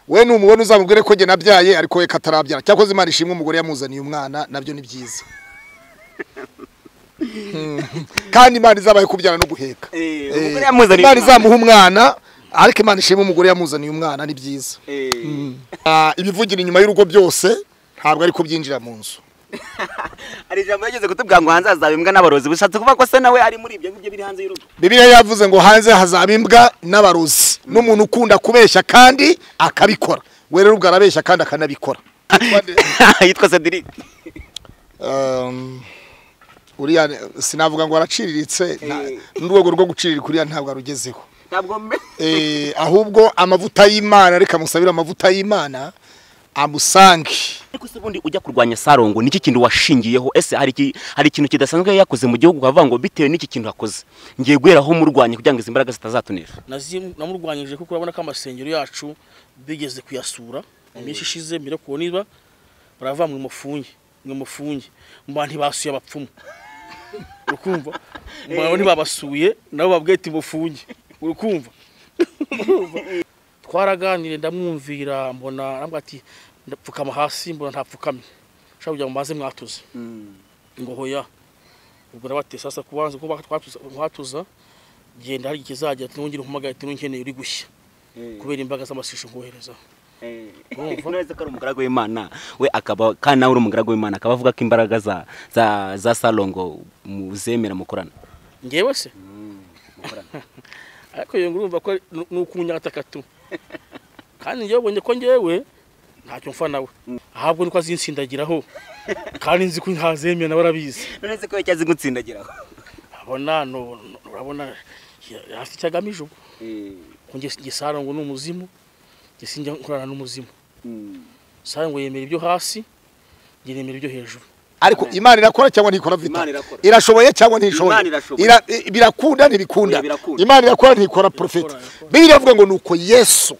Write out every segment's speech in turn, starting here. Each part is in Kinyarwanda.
we ni umubona uzamubwire ko njye nabyaye ariko we katarabyara cyakoze imana ishimwe umugore yamuzaniye umwana nabyo ni byiza kandi imana izabaye kubyara no guheka Eh, Eh, umugore yamuzaniye imana umwana. izamuha umwana ariko imana ishimwe umugore yamuzaniye umwana ni byiza Ah, ibivugira inyuma y'urugo byose ntabwo ari kubyinjira mu nzu hari ijambo yageze kutubwira ngo hanze hazaba imbwa n'abarozi bishatse kuvuga ko se nawe ari muri ibyo ngibyo biri hanze y'urugo bibiliya yavuze ngo hanze hazaba imbwa n'abarozi n'umuntu ukunda kubeshya kandi akabikora we rero ubwo arabeshya kandi akanabikora yitwa Cedric Um, uriya sinavuga ngo araciriritse nta- n'urwego rwo guciririka uriya ntabwo arugezeho ntabwo mbe Eh, ahubwo amavuta y'imana reka musabire amavuta y'imana amusange ariko se ubundi ujya kurwanya sarongo niki kintu washingiyeho ese hari iki- hari ikintu kidasanzwe yari yakoze mu gihugu ukavuga ngo bitewe n'iki kintu akoze ngiye guheraho murwanya kugira ngo izi mbaraga zitazatunesha Nazi- namurwanyije kuko urabona ko amasengero yacu bigeze kuyasura iminsi ishize mbere ku niba baravuga mwe mufunge mwe mufunge mba ntibasuye abapfumu urukumva mba ntibabasuye nabo babwiye ati mufunge urukumva Urumva? twaraganiriye ndamwumvira mbona arambwira ati ndapfukama hasi mbona ntapfukamye ushaka kugira ngo mbanze mwatuze ngo hoya ubwo nabate sasa kubanza kuba twatuza mwatuza genda hari ikizajya nongera umpamagara ati nunkeneye uri gushya kubera imbaraga z'amasisho nkoherezaho Urumva? none se ko ari umugaragu w'imana we akaba kandi nawe uri umugaragu w'imana akaba avuga ko imbaraga za za za sarongo muzemera mukorana ngewe se ariko iyo ngurumva ko ni- ni ukunyataka tu kandi ngewe ubonye ko ngewe ntacyo mfa nawe ahabwo nuko azinsindagiraho kandi nzi ko ntazemera nawe arabizi none se ko yacyazi gutsindagiraho abona no- no- urabona ya- afite icyo agamije ubwo ngo gisara ngo ni umuzimu gisinjya nkorana n'umuzimu sara ngo yemera ibyo hasi njye nemera ibyo hejuru ariko imana irakora cyangwa ntikora vita Imana irakora. irashoboye cyangwa ntishoboye Imana irashoboye. Ira- i- birakunda ntibikunda Oya, birakunda. imana irakora ntikora profeta irakora. bibiliya iravuga ngo nuko yesu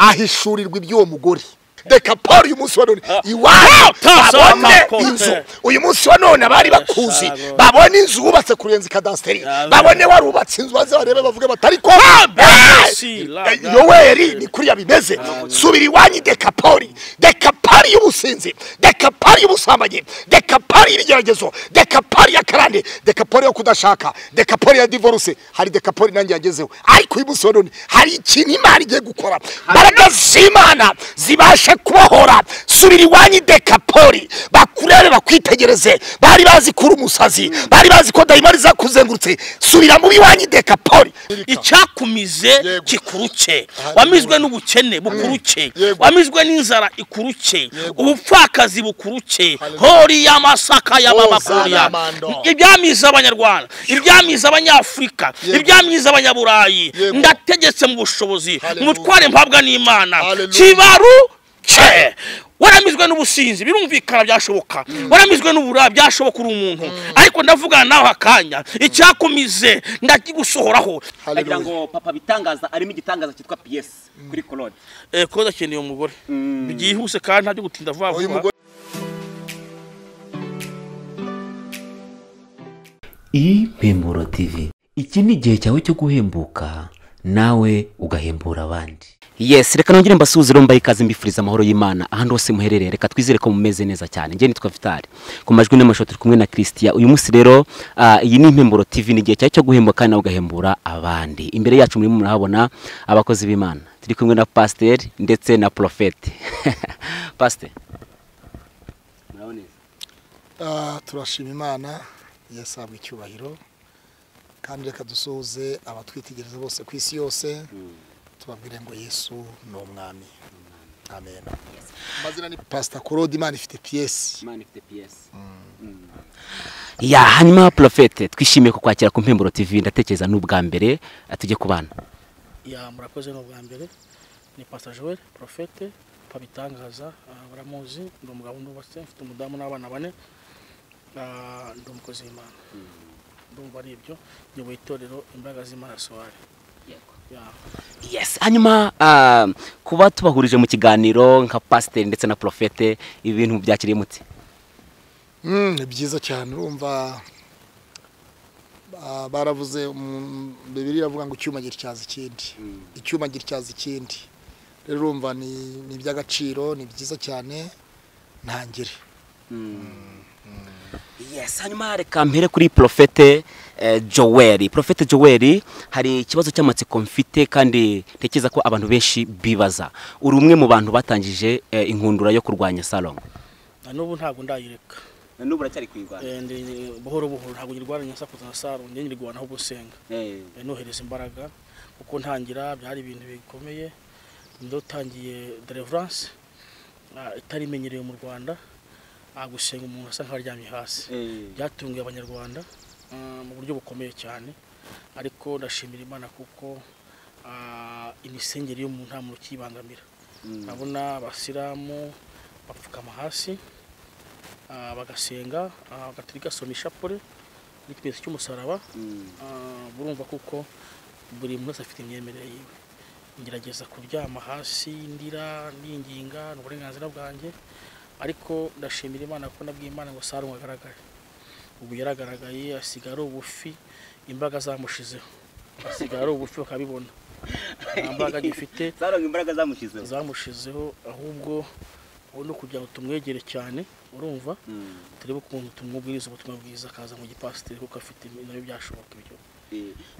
ahishurirwa iby'uwo mugore reka paul uyu munsi wa none iwawe ta- babone ta- inzu ta- uyu munsi wa none abari bakuzi Asharago. babone inzu wubatse kurenza ikadasiteri Ya, babone warubatse inzu baze barebe bavuge bati ariko si, la- Eh, la- yoweri ni kuriya bimeze subira iwanyu dekapori dekapari y'ubusinzi dekapari y'ubusambanyi dekapari y'ibigeragezo dekapari ya karande dekapori yo kudashaka dekapori ya divorce hari dekapori nanjye yagezeho ariko uyu munsi wa none hari ikintu imana igiye gukora mbaraga z'imana zibashe kubohora subira iwanyu dekapori bakurebe bakwitegereze bari bazi kuri umusazi bari bazi ko dayimari zakuzengurutse subira mu biwanyu dekapori icyakumize Yego. kikuruke wamizwe n'ubukene bukuruke Yego. wamizwe n'inzara ikuruke Yego. ubupfakazi bukuruke Hallelujah. hori y'amasaka y'amabakuriya Ozanamando. ibyamiza abanyarwanda ibyamiza abanyafurika Yego. ibyamiza abanyaburayi Yego. ndategetse mu bushobozi Hallelujah. mutware mpabwa n'imana Hallelujah. kibaruke waramizwe n'ubusinzi birumvikana byashoboka waramizwe n'ubura byashoboka uri umuntu ariko ndavugana nawe akanya icyakumize ndakigusohoraho ndagira ngo papa bitangaza arimo igitangaza cyitwa piyesi kuri korode Eh, ko akeneye umugore byihuse kandi ntabyo gutinda vuba Uyu vuba mugore- impemburo tv iki ni igihe cyawe cyo guhembuka nawe ugahembura abandi yesi reka nongere mbasuhuze rero mbaye ikaze mbifuriza amahoro y'imana ahandi hose muherereye reka twizere ko mumeze neza cyane njye nitwa vitali ku majwi n'amashusho turi kumwe na christian uyu munsi rero ah, iyi ni impemburo tv ni igihe cyawe cyo guhemba kandi nawe ugahembura abandi imbere yacu murimo murahabona abakozi b'imana turi kumwe na pasiteri ndetse na porofeti pasiteri Ah, turashima imana yasabwe icyubahiro kandi reka dusuhuze abatwitegereza bose ku isi yose tubabwire ngo yesu ni umwami amen amazina ni pasita korode imana ifite piyesi ya hanyuma porofeti twishimiye kukwakira ku mpemburo tv ndatekereza n'ubwa mbere ah, tujye ku bana ya murakoze ni ubwa mbere ni pastor joel profete pabitangaza baramuzi ndi umugabo nubatse mfite umudamu n'abana bane Ah, ndi umukozi w'imana ndumva ari ibyo nyoboye itorero imbaraga z'imana sowari Ya. yes hanyuma ah, kuba tubahurije mu kiganiro nka pasiteri ndetse na porofete ibintu byakiriye mute Mm, ni byiza cyane urumva ba- baravuze bibiri iravuga ngo icyuma gityaza ikindi icyuma gityaza ikindi rero urumva ni ni iby'agaciro ni byiza cyane ntangire yes hanyuma reka mpere kuri porofete joweri porofete joweri hari ikibazo cy'amatsiko mfite kandi ntekereza ko abantu benshi bibaza uri umwe mu bantu batangije eh, inkundura yo kurwanya sarongo na n'ubu ntabwo ndayireka n'ubu uracyari kuyirwanya Eh, ndi- buhoro buhoro ntabwo nyirwara nyasakuza na saro njye nyirwana ahubwo senga Eh, nohereza imbaraga kuko ntangira byari ibintu bikomeye ndotangiye deliverance ah, itari imenyerewe mu rwanda ah, gusenga umuntu asa nkaho aryamye hasi byatunguye abanyarwanda ah, mu buryo bukomeye cyane ariko ndashimira imana kuko ah, imisengeri y'umuntu nta muntu ukiyibangamira ndabona abasilamu bapfukama hasi ah, bagasenga ah, agatolika asoma ishapure n'ikimenyetso cy'umusaraba Ah, burumva kuko buri muntu wese afite imyemerere yiwe ngerageza kuryama hasi ndira ninginga ni uburenganzira bwanjye ariko ndashimira imana ko nabwiye imana ngo sarungu agaragare ubu yaragaragaye asigaye ari ubufi imbaga zamushizeho asigaye ari ubufi bakabibona nta mbaraga gifite sarongo imbaraga zamushyizeho zamushizeho ahubwo ubu ni ukugira ngo tumwegere cyane urumva turebe ukuntu tumubwiriza ubutumwa bwiza akaza mu gipasiteri kuko afite nabyo byashoboka ibyo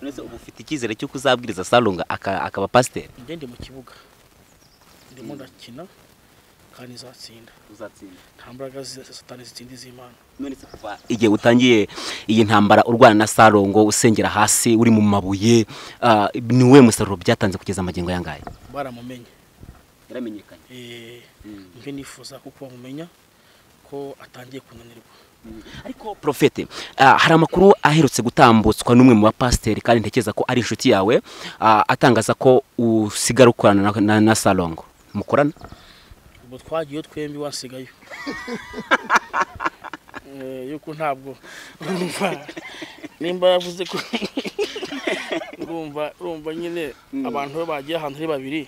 none se ubu ufite icyizere cy'uko uzabwiriza sarongo aka- akaba pasiteri njye ndi mu kibuga ndimo ndakina kandi nzatsinda uzatsinda nta mbaraga zi- za satani zitsinda iz'imana none se kuva igihe utangiye iyi ntambara urwana na sarongo usengera hasi uri mu mabuye ah, ni uwuhe musaruro byatanze kugeza amagingo yangahe baramumenye yaramenyekanye Eh, njye nifuza kuko bamumenya ko atangiye kunanirwa ariko porofete ah, hari amakuru aherutse gutambutswa n'umwe mu bapasiteri kandi ntekereza ko ari inshuti yawe ah, atangaza ko usigara ukorana na, na, na sarongo mukorana ubwo twagiyeyo twembi wasigayo Eh, yuko ntabwo urumva nimba yavuze ko urumva urumva nyine abantu iyo bagiye ahantu ari babiri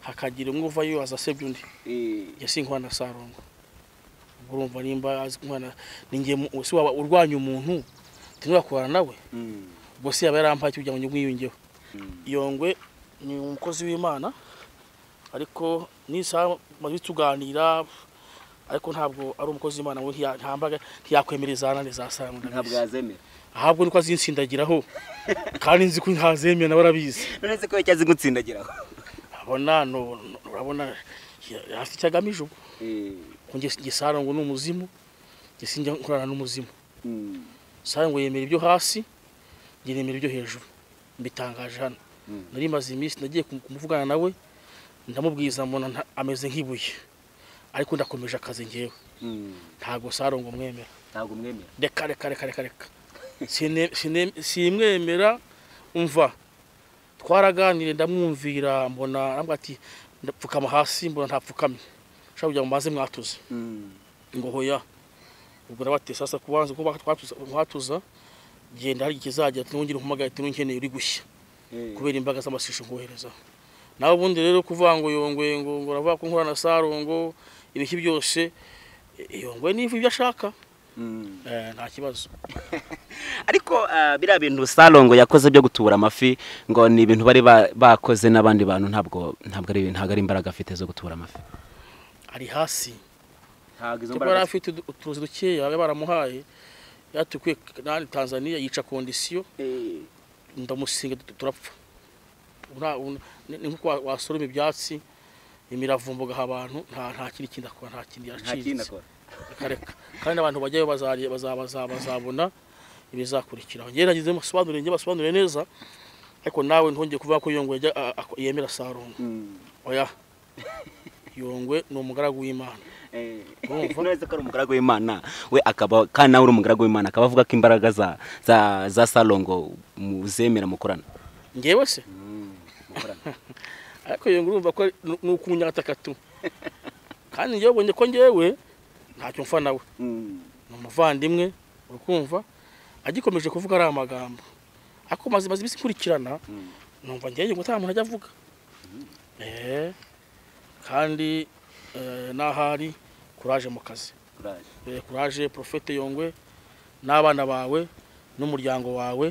hakagira umwe uvayo azasebya undi yasi inkwano sarongo urumva nimba azi inkwano ninjye si waba urwanya umuntu tunakorana nawe ubwo se yaba yarampaye kugira ngo mwiyungeho iyo ngwe ni umukozi w'imana ariko n'isaha maze tuganira ariko ntabwo ari umukozi w'imana we ntiya- ntambaga ntiyakwemera izanane za sarongo ntabwo ndabizi. yazemera ahubwo niko azinsindagiraho kandi nzi ko ntazemera nawe arabizi none se ko yacyo azi gutsindagiraho urabona no- no- urabona ya- afite icyo agamije ubwo ngesaro ngo ni umuzimu ngesinjya nkorana n'umuzimu sabe ngo yemera ibyo hasi njye nemera ibyo hejuru mbitangaje hano nari maze iminsi nagiye kum- kumuvugana nawe ndamubwiza mbona nta- ameze nk'ibuye ariko ndakomeje akazi ngewe ntabwo sarongo mwemera ntabwo mwemera reka reka reka reka reka Sine- sine- simwemera umva twaraganire ndamwumvira mbona arambwira ati ndapfukama hasi mbona ntapfukamye ushaka kugira ngo mbanze mwatuze ngo hoya ubwo nabate sasa kubanza kuba twatuza mwatuza genda hari ikizajya nongera umpamagara ati nkeneye uri gushya kubera imbaga z'amasisho ngoherezaho nawe ubundi rero kuvuga ngo yongwe ngo ngo uravuga ko nkorana na sarongo ibiki byose eh, yongwe niva ibyo ashaka eh, nta kibazo ariko ah, biriya bintu sarongo yakoze byo gutubura amafi ngo ni ibintu bari ba- bakoze n'abandi bantu ntabwo ntabwo ari ntabwo ari imbaraga afite zo gutubura amafi ari hasi ntabwo izo cyangwa yari afite udu- utuzi dukeya bari baramuhaye yatukwiye nani tanzania yica kondisiyo ndamusinga tu- turapfa Ura- un- ni ni nkuko wa- wasoroma ibyatsi imiravumba ugaha abantu nta nta kindi kindi akora nta kindi yaciriritse akareka kandi abantu bajyayo bazari- baza- baza- bazabona ibizakurikiraho njyewe nagize musobanurire njye basobanurire neza ariko nawe ntongeye kuvuga ko yongwe yajya- a- a- yemera sarungu oya yongwe ni umugaragu w'imana Urumva? neza ko ari umugaragu w'imana we akaba kandi nawe uri umugaragu w'imana akaba avuga ko imbaraga za za za sarongo muzemera mukorana ngewe se ariko iyo ngurumva ko ari- ni ni ukunyataka tu kandi ngewe ubonye ko ngewe ntacyo mfa nawe ni umuvandimwe uri kumva agikomeje kuvuga ari amagambo ariko maze maze iminsi nkurikirana numva ngewe ngo nta muntu ajya avuga Eh, kandi eh, n'ahari kuraje mu kazi Eh, kuraje porofete yongwe n'abana bawe n'umuryango wawe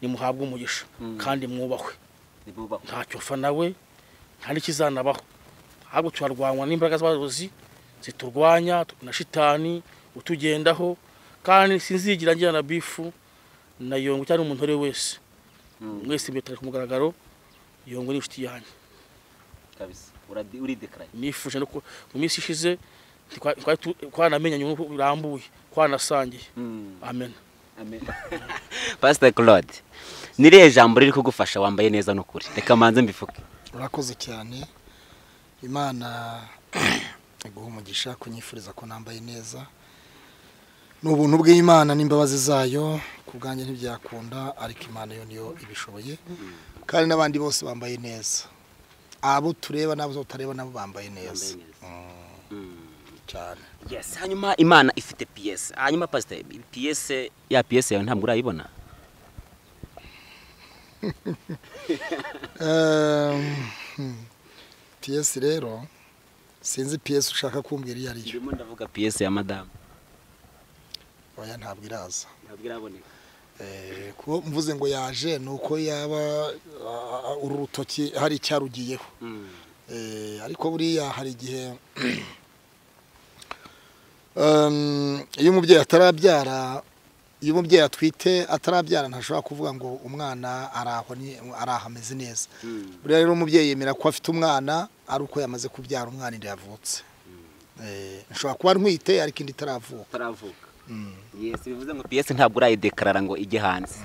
nimuhabwe umugisha kandi mwubahwe ntacyo mfa nawe nta n'ikizanabaho ahubwo turarwanywa n'imbaraga z'abayobozi ziturwanya na shitani utugendaho kandi sinzigira ngira na bifu na yongo cyangwa umuntu ari we wese mwese mbitare ku mugaragaro yongo ni inshuti yanjye kabisa uradi- uridekaranye nifuje no ku mu minsi ishize ntitwa- twari tu- twanamenyanye uburyo burambuye twanasangiye Mm, amen amen. pastor claude ni irihe jambo riri kugufasha wambaye neza n'ukuri reka manze mbivuge urakoze cyane imana iguha umugisha kunyifuriza ko nambaye neza ni ubuntu bw'imana n'imbabazi zayo ku bwanjye ntibyakunda ariko imana yo niyo ibishoboye kandi n'abandi bose bambaye neza abo tureba n'abo tutareba nabo bambaye neza Mm, cyane yes hanyuma imana ifite piyese hanyuma pastor piyese ya piyese yawe ntabwo urayibona Ehm, hmm. piyesi rero sinzi piyesi ushaka kumbwira iyo ari yo ndimo ndavuga piyese ya madamu oya ntabwo iraza ntabwo iraboneka Eh, kuba mvuze ngo yaje ni uko yaba ah, ah, uru rutoki hari icyarugiyeho Eh, ariko buriya hari igihe Em, iyo umubyeyi atarabyara iyo umubyeyi atwite atarabyara ntashobora kuvuga ngo umwana ari aho ni- ari aho ameze neza buriya rero umubyeyi yemera ko afite umwana ari uko yamaze kubyara umwana inda yavutse Eh, nshobora kuba ntwite ariko indi itaravuka utaravuka yes bivuze ngo piyese ntabwo urayidekarara ngo ijye hanze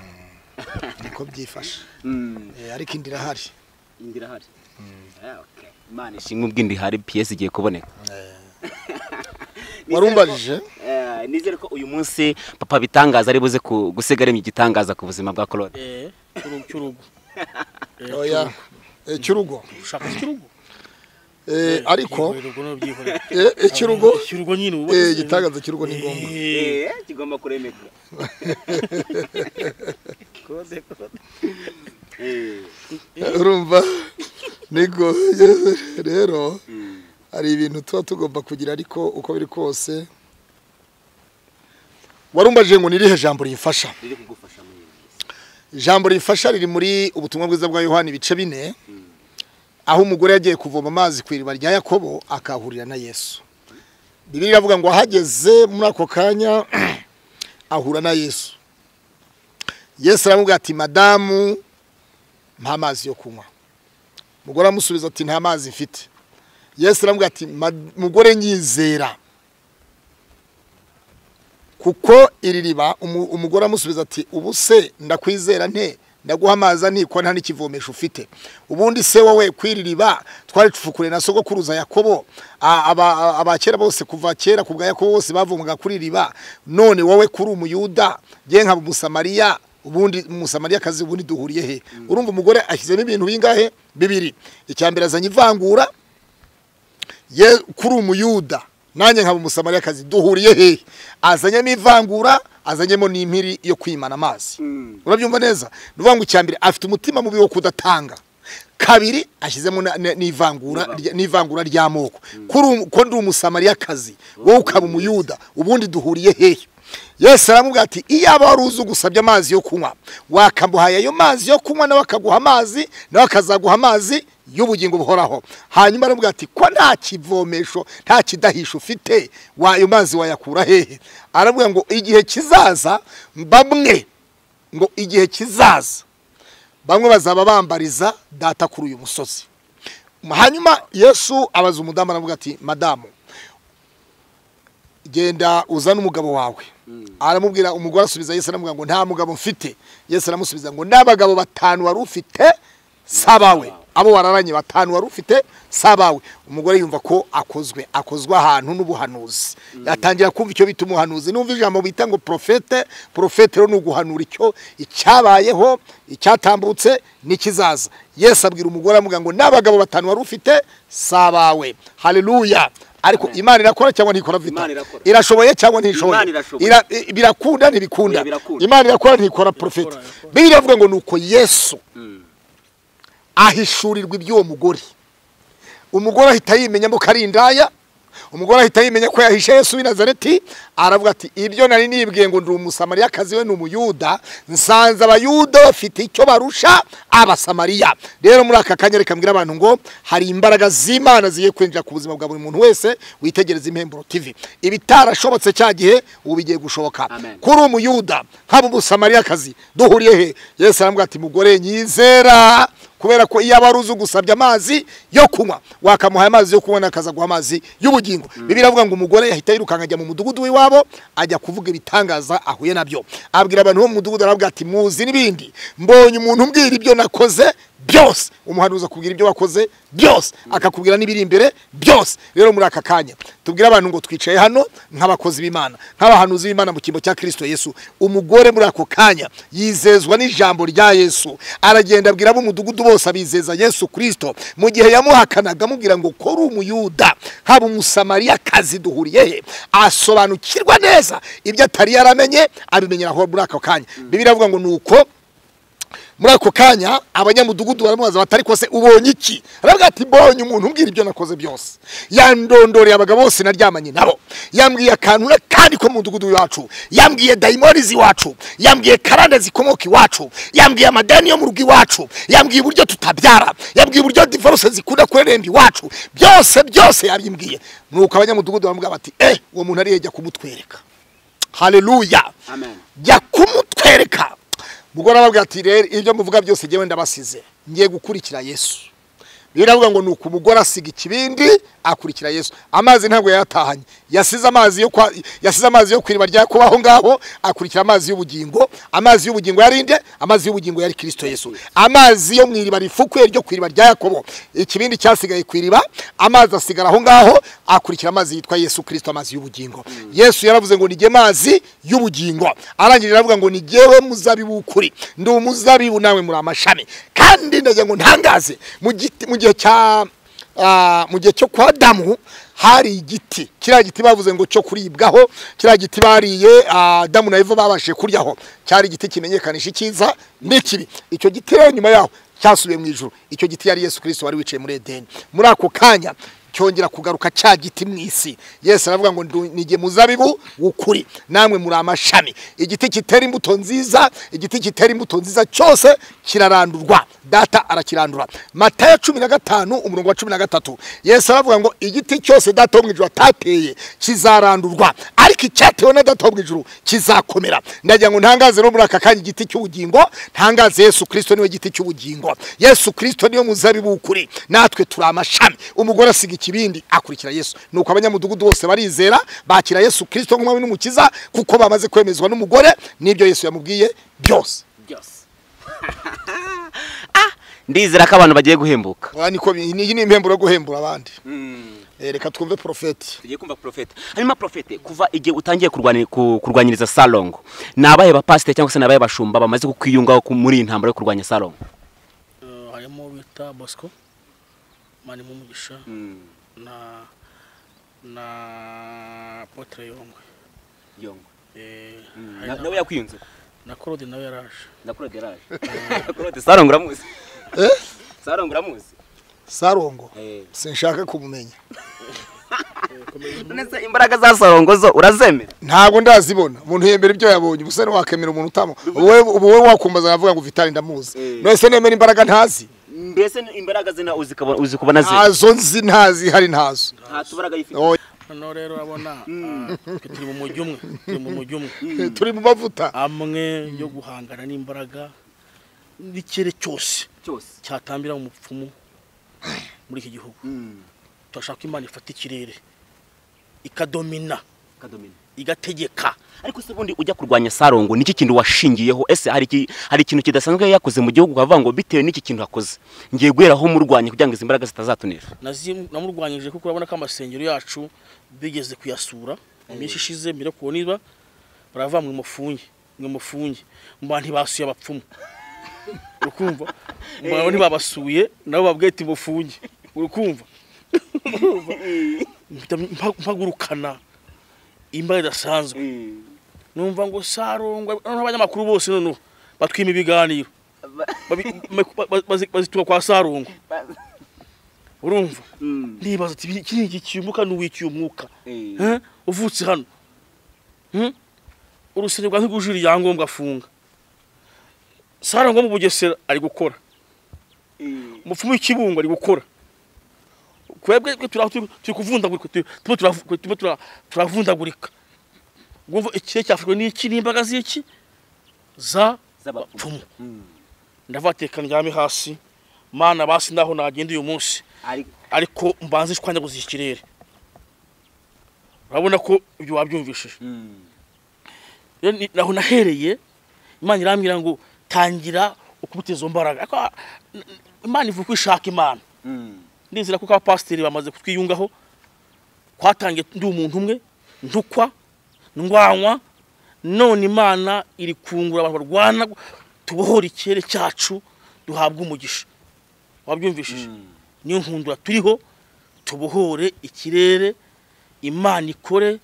niko byifashe Mm, Eh, ariko indi irahari indi irahari Ah, okay. imana ishimwe ubwindi hari piyese igiye kuboneka warumbajije Eh, nizere ko uyu munsi papa bitangaza ari buze ku- gusiga aremye igitangaza ku buzima bwa claude eh cyurugo cyurugo Eh, oya Eh, cy'urugo cyurugo. ushaka cyurugo Eh, ariko urugo no byihorera eh, icy'urugo cyurugo nyine ubu eh, igitangaza cy'urugo ni ngombwa Eh, Eh, kigomba kuremeka Claude, Claude. Eh, urumva niko rero hari ibintu tuba tugomba kugira ariko uko biri kose warumbajije ngo ni irihe jambo riyifasha riri kugufasha muri iyi minsi. ijambo riyifasha riri muri ubutumwa bwiza bwa yohani ibice bine aho umugore yagiye kuvoma amazi ku iriba rya yakobo akahahurira na yesu bibiri iravuga ngo ahageze muri ako kanya ahura na yesu yesu aramubwira ati madamu nta mazi yo kunywa umugore aramusubiza ati nta mazi mfite yesu aramubwira ati "Ma- mugore nyizera kuko iri riba umu- umugore amusubiza ati ubu se ndakwizera nte ndaguha amazi aniko nta n'ikivomesho ufite ubundi se wowe ku iri riba twari tufukure na sogokuruza yakobo A- aba- abakera bose kuva kera ku bwa yakobo bose bavomaga kuri iri riba none wowe kuri umuyuda nge nkaba umusamariya ubundi umusamariya kazi ubundi duhuriye he urumva umugore ashyizemo ibintu bingahe bibiri icya mbere azanye ivangura ye kuri umuyuda nanjye nkaba umusamariyakazi duhuriye hehe azanyemo ivangura azanyemo n'impiri yo kwimana amazi urabyumva neza ni ukuvuga ngo icya mbere afite umutima mubi wo kudatanga kabiri ashyizemo na- na- n'ivangura rya- n'ivangura ry'amoko kuri umu- ko ndi umusamariyakazi wowe ukaba umuyuda ubundi duhuriye hehe yesu aramubwira ati iyaba wari uzi ugusabye amazi yo kunywa wakamuhaye ayo mazi yo kunywa nawe akaguha amazi nawe akazaguha amazi y'ubugingo buhoraho hanyuma aramubwira ati ko nta kivomesho nta kidahisho ufite wa- ayo mazi wayakura hehe aramubwira ngo igihe kizaza bamwe ngo igihe kizaza bamwe bazaba bambariza data kuri uyu musozi hanyuma yesu abaza umudamu aravuga ati madamu genda uzane umugabo wawe aramubwira umugore asubiza yesu aramubwira ngo nta mugabo mfite yesu aramusubiza ngo n'abagabo batanu wari ufite sabawe abo wararanye batanu wari ufite sabawe umugore yumva ko akozwe akozwe ahantu n'ubuhanuzi yatangira kumva icyo bita umuhanuzi n'umva ijambo bita ngo profete profete rero ni uguhanura icyo icyabayeho icyatambutse n'ikizaza yesu abwira umugore aramubwira ngo n'abagabo batanu wari ufite sabawe haleluya ariko imana irakora cyangwa ntikora vita Imana irakora. irashoboye cyangwa ntishoboye Imana irashoboye. Ira- i- birakunda ntibikunda Oya, birakunda. imana irakora ntikora profeta bibiri iravuga ngo nuko yesu ahishurirwa iby'uwo mugore umugore ahita yimenyamo ko ari indaya umugore ahita yimenya ko yahishe yesu w'i nazareti aravuga ati ibyo nari nibwiye ngo ndi umusamariyakazi we ni umuyuda nsanze abayuda bafite icyo barusha abasamariya rero muri aka kanya reka mbwira abantu ngo hari imbaraga z'imana zigiye kwinjira ku buzima bwa buri muntu wese witegereza impemburo tv ibitarashobotse cya gihe ubu bigiye gushoboka Amen. kuri umuyuda nkaba umusamariyakazi duhuriye he yesu arambwira ati mugore nyizera kubera ko iyo aba ari uzi gusabye amazi yo kunywa wakamuhaye amazi yo kunywa akaza guha amazi y'ubugingo bibiliya avuga ngo umugore yahita yirukanka ajya mu mudugudu w'iwabo ajya kuvuga ibitangaza ahuye nabyo abwira abantu bo mu mudugudu aravuga ati muzi n'ibindi mbonye umuntu umbwira ibyo nakoze byose umuhanuzi akubwira ibyo wakoze byose akakubwira n'ibiri imbere byose rero muri aka kanya tubwire abantu ngo twicaye hano nk'abakozi b'imana nk'abahanuzi b'imana mu cyimbo cya kirisito yesu umugore muri ako kanya yizezwa n'ijambo rya yesu aragenda abwira ab'umudugudu bose abizeza yesu kirisito mu gihe yamuhakanaga amubwira ngo kora umuyuda haba umusamariyakazi duhuriye he asobanukirwa neza ibyo atari yaramenye abimenyera aho muri ako kanya bibiliya avuga ngo ni uko muri ako kanya abanyamudugudu baramubaza bati ariko se ubonye iki aravuga ati mbonye umuntu umbwira ibyo nakoze byose yandondoreye abagabo bose naryamanye nabo yambwiye akantu kandi ko mu mudugudu iwacu yambwiye dayimoni z'iwacu yambwiye karande zikomoka iwacu yambwiye amadeni yo mu rugo iwacu yambwiye uburyo tutabyara yambwiye uburyo divorce zikunda kureremba iwacu byose byose yabimbwiye nuko abanyamudugudu baramubwira bati eh uwo muntu ariye jya kumutwereka haleluya Amen. jya kumutwereka mugore arababwira ati rero ibyo muvuga byose njyewe ndabasize ngiye gukurikira yesu bibiliya avuga ngo ni uku umugore asiga ikibindi akurikira yesu amazi ntabwo yayatahanye yasize amazi yo kwa- yasize amazi yo kwiriba rya kuba aho ngaho akurikira amazi y'ubugingo amazi y'ubugingo yari nde amazi y'ubugingo yari kirisito yesu amazi yo mu iriba rifukuye ryo ku iriba rya yakobo ikibindi cyasigaye ku iriba amazi asigara aho ngaho akurikira amazi yitwa yesu kirisito amazi y'ubugingo yesu yaravuze ngo nijye mazi y'ubugingo arangije aravuga ngo nijyewe muzabibu w'ukuri ndi umuzabibu nawe muri amashami kandi ndagira ngo ntangaze mu giti- mu gihe cya ah, mu gihe cyo kwa damu hari igiti kiriya giti bavuze ngo cyo kuribwaho kiriya giti bariye ah, damu na eva babashije kuryaho cyari igiti kimenyekanisha icyiza n'ikibi icyo giti rero nyuma yaho cyasubiye mu ijuru icyo giti yari yesu kirisito wari wicaye muri edeni muri ako kanya cyongera kugaruka cya giti mu isi yesu aravuga ngo ndu- ni jye muzabibu w'ukuri namwe muri amashami igiti kitera imbuto nziza igiti kitera imbuto nziza cyose kirarandurwa data arakirandura matayo cumi na gatanu umurongo wa cumi na gatatu yesu aravuga ngo igiti cyose data wo mu ijuru atateye kizarandurwa ariko icyatewe na data wo mu ijuru kizakomera ndagira ngo ntangaze no muri aka kanya igiti cy'ubugingo ntangaze yesu kirisito niwe giti cy'ubugingo yesu kirisito niwe muzabibu w'ukuri natwe turi amashami umugore asiga ikibindi akurikira yesu nuko abanyamudugudu bose barizera bakira yesu kirisito nk'umwami n'umukiza kuko bamaze kwemezwa n'umugore n'ibyo yesu yamubwiye byose byose Ah, ndizera ko abantu bagiye guhembuka Oya, niko bi- iyi ni impemburo yo guhembura abandi Eh, reka twumve porofeti tugiye kumva porofete hanyuma porofete kuva igihe utangiye kurwani- ku- kurwanyiriza salongo ni abahe bapasiteri cyangwa se ni abahe bashumba bamaze kukwiyungaho ku- muri iyi ntambara yo kurwanya salongo Eh, harimo bita bosco mani mumugisha na na potre yongwe Yongwe. Eh, hari Na- na- nawe yakwiyunze na claude nawe yaraje na claude yaraje claude salongo uramuzi salongo uramuzi sarongo Eh. sinshaka kumumenya none se imbaraga za salongo zo urazemera ntabwo ndazibona umuntu yemera ibyo yabonye ubu se ntiwakemera umuntu utamo wowe ubu wowe wakumbaza navuga ngo vitali ndamuzi Eh. none se nemera imbaraga ntazi mbese imbaraga zina uzi kabo- uzi kubona ze ntazo nzi ntazi hari ntazo nta tubaraga yifite Oya, noneho rero urabona ah, turi mu mujyi umwe turi mu mujyi umwe turi mu mavuta amwe yo guhangana n'imbaraga n'ikirere cyose cyose cyatambira umupfumu muri iki gihugu turashaka ko imana ifata ikirere ikadomina kadomino igategeka ariko se ubundi ujya kurwanya salongo niki kintu washingiyeho ese hari iki- hari ikintu kidasanzwe yakoze mu gihugu ukavuga ngo bitewe n'iki kintu akoze ngiye guheraho murwanya kugira ngo izi mbaraga zitazatunesha Nazi- namurwanyije kuko urabona ko amasengero yacu bigeze kuyasura iminsi ishize mbere kubona niba barava mwe mufunge mwe mufunge mba ntibasuye abapfumu urukumva mba ntibabasuye nabo babwiye ati mufunge urukumva Mpita mpa- mpagurukana imbaraga idasanzwe numva ngo sarongwa noneho abanyamakuru bose noneho batwima ibiganiro Babi- ma- ba- ba- bazi- bazituka kwa sarungu urumva ndibaza ati "Iki- iki gicyumuka n'uwicyumuka Eh? uvutse hano Hmm? urusengero rwa ntigujira ibyangombwa afunga sarangwa mu bugesera ari gukora umupfumu w'ikibungo ari gukora kwebwe twe tura- turi turi kuvundagurika turi- turimo turavu- turimo tura- turavundagurika ngo ikire cyafashwe n'iki n'imbaraga z'iki za bapfumu ndavuga ati reka ndyame hasi mana basi ndaho nagenda uyu munsi ariko mbanze ishwanyaguza iki kirere urabona ko ibyo wabyumvishije rero ni- naho nahereye imana irambwira ngo tangira ukubita izo mbaraga Ariko, ah, n- n- imana ivuga ko ishaka imana ndizera ko ka pasiteri bamaze kutwiyungaho kwatangiye ndi umuntu umwe ntukwa ndwanywa none imana iri kungura abantu barwana tubohora ikirere cyacu duhabwe umugisha wabyumvishije niyo nkundura turiho tubohore ikirere imana ikore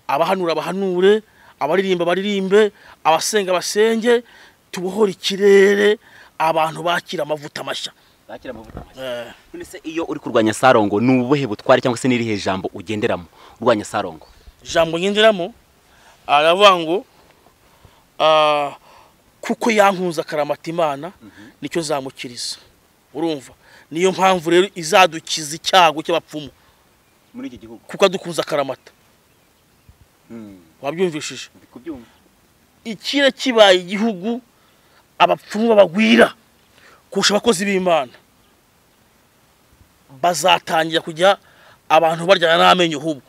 abahanura bahanure abaririmba baririmbe abasenga basenge tubohore ikirere abantu bakira amavuta mashya Eh, none se iyo uri kurwanya sarongo ni ubuhe butware cyangwa se n'irihe jambo ugenderamo urwanya sarongo ijambo ngenderamo aravuga ngo ah, kuko yankunze akaramata imana nicyo zamukiriza urumva niyo mpamvu rero izadukiza icyago cy'abapfumu muri iki gihugu kuko adukunze akaramata wabyumvishije ikira kibaye igihugu abapfumu babagwira kurusha abakozi b'imana bazatangira kujya abantu baryana n'amenyo hubwo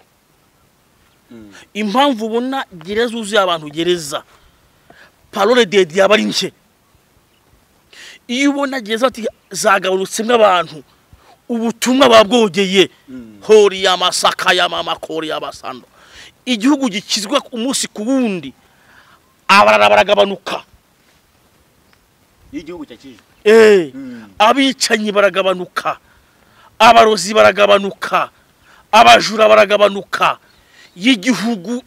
impamvu ubona gereza uzuye abantu gereza parole de dieu aba ari nke iyo ubona gereza bati zagabanutsemo abantu ubutumwa babwogeye hori y'amasaka y'amamakori y'amasando igihugu gikizwa umunsi ku wundi abarara baragabanuka iyo igihugu cyakijwe Eh, abicanyi baragabanuka abarozi baragabanuka abajura baragabanuka y'igihugu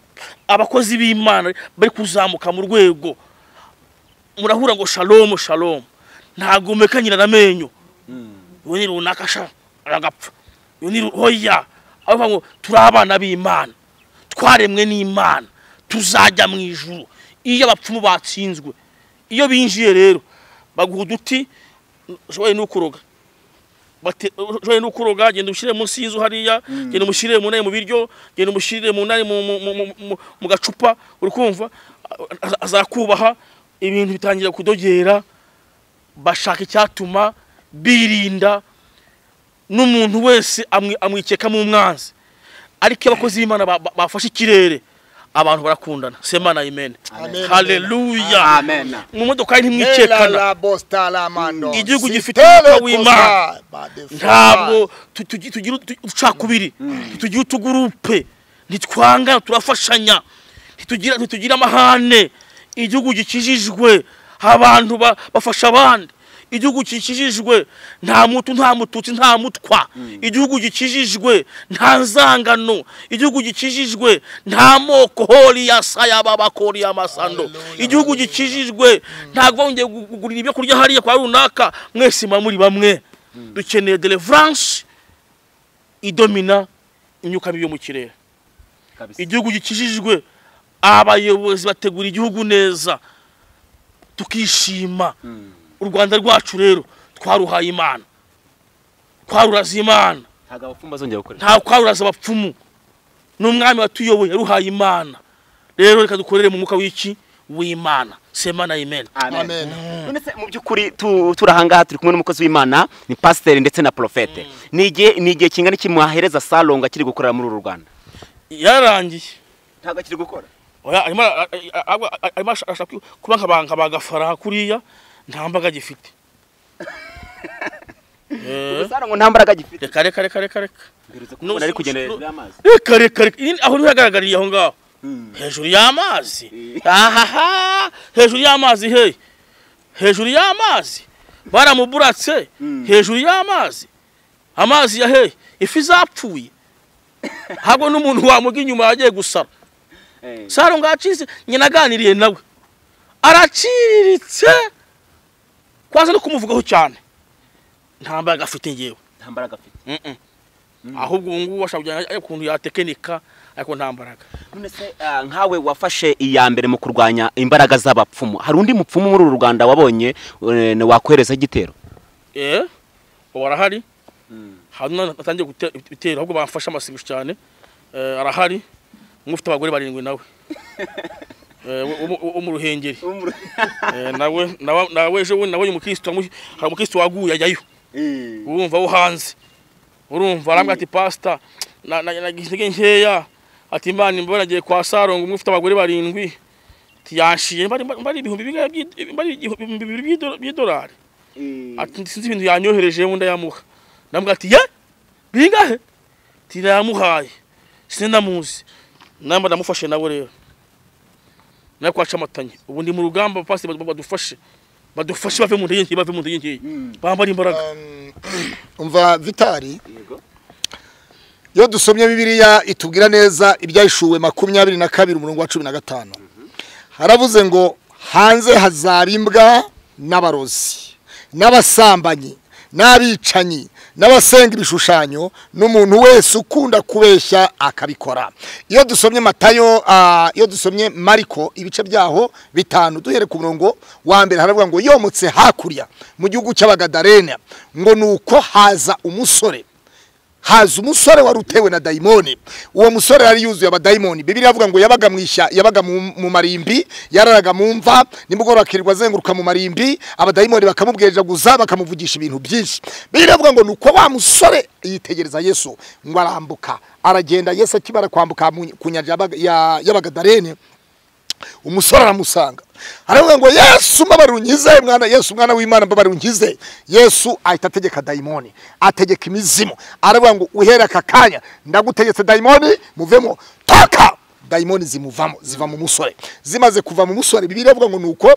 abakozi b'imana bari kuzamuka mu rwego murahura ngo shalomu shalomu ntabwo mekanyira n'amenyo uwo ni runaka sha aragapfa uwo ni ru- hoya avuga ngo turi abana b'imana twaremwe n'imana tuzajya mu ijuru iyo abapfumu batsinzwe iyo binjiye rero baguha uduti ushoboye n'ukuroga Bate- ushoboye n'ukuroga genda umushyire munsi y'inzu hariya genda umushyire mu nari mu biryo genda umushyire mu nari mu- mu- mu- mu- mu- mu gacupa uri kumva aza- azakubaha ibintu bitangira kudogera bashaka icyatuma birinda n'umuntu wese amwi- amwikekamo umwanzi ariko iyo abakozi b'imana ba- ba- bafashe ikirere abantu barakundana semana imene Amen. haleluya mu modoka ntimwikekana la bosta la mano. Igihugu Si gifite tele umwuka w'Imana. kosa, but the ntabwo tu- tugi- tugira utu- uducakubiri tugira utugurupe ntitwangana turafashanya ntitugira ntitugira amahane igihugu gikijijwe abantu ba- bafasha abandi igihugu gikijijwe nta mutu nta mututsi nta mutwa igihugu gikijijwe nta nzangano igihugu gikijijwe nta moko hori ya sayaba bakori ya masando igihugu gikijijwe ntabwo bongeye kugurira ibyo kurya hariya kwa runaka mwese muba muri bamwe dukeneye deliverance idomina imyuka mibi yo mu kirere igihugu gikijijwe abayobozi bategura igihugu neza tukishima u rwanda rwacu rero twaruhaye imana twaruraza imana ntabwo abapfumu bazongera gukorera nta kwaruraza abapfumu n'umwami watuyoboye yaruhaye imana rero reka dukorere mu mwuka w'iki w'imana semana imena Amen. none se mu by'ukuri tu- turi ahangaha turi kumwe n'umukozi w'imana ni pasiteri ndetse na porofete ni igihe ni igihe kingana iki mwahereza sarongo akiri gukorera muri uru rwanda yararangiye ntabwo akiri gukora Oya, arimo ara- a- a- a- a- arimo ashaka kuba nkabanga bagafara kuriya nta mbaga gifite Eh, sarongo nta mbaraga agifite reka reka reka reka reka umuntu ari kugenda hejuru y'amazi reka reka reka Iyi- aho niho yagaragariye aho ngaho hejuru y'amazi ahaha hejuru y'amazi he hejuru y'amazi baramuburatse hejuru y'amazi amazi ya he ifi zapfuye ntabwo n'umuntu wamubwa inyuma yagiye gusara saro ngacize nyina aganiriye nawe araciriritse kwanza no kumuvugaho cyane nta mbaraga afite ngewe nta mbaraga afite Mm-mm. ahubwo ubu ngubu ashobora kujyana ariko ukuntu yatekinika ariko nta mbaraga none se ah, nkawe wafashe iya mbere mu kurwanya imbaraga z'abapfumu hari undi mupfumu muri uru rwanda wabonye eh, wakwereza igitero eh ubu arahari hari natangiye gute- gutera ahubwo bamfashe amasengesho cyane Eh, arahari umwe ufite abagore barindwi nawe Eh, wo- wo- wo- wo mu ruhengeri Eh, nawe nawe- nawe ejo bundi nabonye umukristo wamu- hari umukristo waguye ajyayo urumva wo hanze urumva arambwira ati pasita na- na- nagize intege nkeya ati imana imbabazi nagiye kwa sarongo umwe ufite abagore barindwi ati yanshiye mba ari- mba ari ibihumbi bingahe by'i- mba ari ibihumbi bibiri by'ido- by'idolari ati sinzi ibintu yanyohereje wenda yamuha ndamubwira ati ye bingahe ati yamuhaye sinzi ndamuzi namba ndamufashe nawe rero nawe kwaca amatanya ubu ndi mu rugamba pasi badufashe badufashe bave mu ntege nkeya bave mu ntege nkeya bambara imbaraga umva vitari iyo dusomye bibiliya itubwira neza ibyayishuwe makumyabiri na kabiri umurongo wa cumi na gatanu haravuze ngo hanze hazaba imbwa n'abarozi n'abasambanyi n'abicanyi n'abasenga ibishushanyo n'umuntu wese ukunda kubeshya akabikora iyo dusomye matayo ah, iyo dusomye mariko ibice byaho bitanu duhere ku murongo wa mbere haravuga ngo yomotse hakurya mu gihugu cy'abagadarena ngo ni uko haza umusore haza umusore wari utewe na dayimoni uwo musore yari yuzuye abadayimoni bibiliya avuga ngo yabaga mu ishya yabaga mu mu marimbi yararaga mu mva nimugoroba akirirwa azenguruka mu marimbi abadayimoni bakamubwejaguza bakamuvugisha ibintu byinshi bibiliya avuga ngo nuko wa musore yitegereza yesu ngo arambuka aragenda yesu akimara kwambuka mu- ku nyanja y'Abaga- ya- y'abagadarene umusore aramusanga aravuga ngo yesu mbabare unkize mwana yesu mwana w'imana mbabare unkize yesu ahita ategeka dayimoni ategeka imizimu aravuga ngo uhere aka kanya ndagutegetse dayimoni muvemo toka dayimoni zimuvamo ziva mu musore zimaze kuva mu musore bibiliya ivuga ngo nuko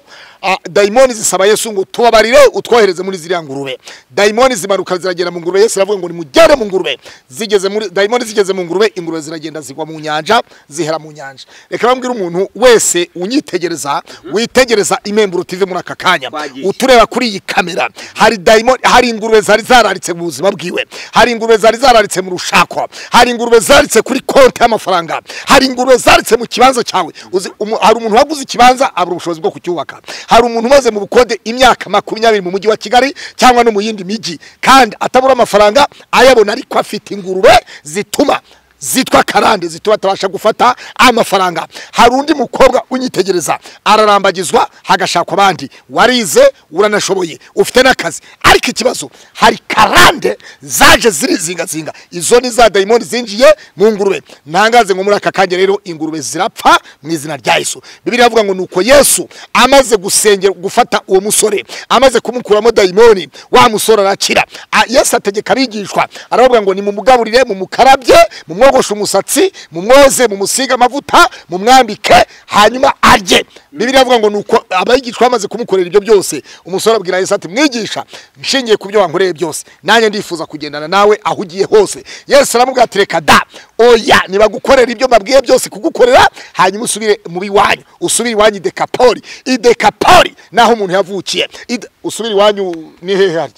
ah, dayimoni zisaba yesu ngo tubabarire utwohereze muri ziriya ngurube dayimoni zimanuka ziragera mu ngurube yesu aravuga ngo nimugere mu ngurube zigeze muri dayimoni zigeze mu ngurube ingurube ziragenda zigwa mu nyanja zihera mu nyanja reka bambwire umuntu wese unyitegereza witegereza imemburo tive muri aka kanya Twagiye. utureba kuri iyi kamera hari dayimoni hari ingurube zari zararitse mu buzima bwiwe hari ingurube zari zararitse mu rushako hari ingurube zaritse kuri konti y'amafaranga hari ingurube zaritse mu kibanza cyawe Uzi- umu- hari umuntu waguze ikibanza abura ubushobozi bwo kucyubaka hari umuntu umaze mu bukode imyaka makumyabiri mu mujyi wa kigali cyangwa no mu yindi mijyi kandi atabura amafaranga ayabona ariko afite ingurube zituma zitwa karande zituma atabasha gufata amafaranga hari undi mukobwa unyitegereza ararambagizwa hagashakwa abandi warize uranashoboye ufite n'akazi ariko ikibazo hari karande zaje zirizingazinga izo ni za dayimoni zinjiye mu ngurube ntangaze ngo muri aka kanya rero ingurube zirapfa mu izina rya yesu bibiri avuga ngo nuko yesu amaze gusengera gufata uwo musore amaze kumukuramo dayimoni wa musore arakira A- yesu ategeka abigishwa aravuga ngo nimumugaburire mumukarabye mumwogoshe umusatsi mumwoze mumusige amavuta mumwambike hanyuma arye bibiliya avuga ngo nuko abigishwa bamaze kumukorera ibyo byose umusore abwira yesu ati mwigisha nshingiye ku byo wankoreye byose nanjye ndifuza kugendana nawe aho ugiye hose yesu aramubwira ati reka da oya nibagukorera ibyo mbabwiye byose kugukorera hanyuma usubire mu biwanyu usubire iwanyu i dekapoli i dekapoli naho umuntu yavukiye Ide- usubire iwanyu ni hehe harya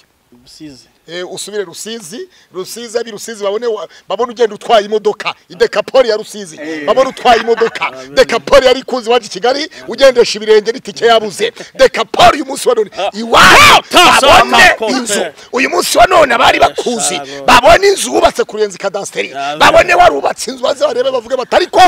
rusizi Eh, usubire rusizi rusizi abi rusizi babone wa- babone ugenda utwaye imodoka idekapori ya rusizi babone utwaye imodoka dekapori yari ikunze iwacu i kigali ugendesha ibirenge n'itike yabuze dekapori uyu munsi wa none iwacu ta- sa- ta- babone inzu konte. uyu munsi wa none abari bakuzi shago. babone inzu wubatse ku ruyenzi kadasiteri Ya, babone warubatse inzu baze barebe bavuge bati ariko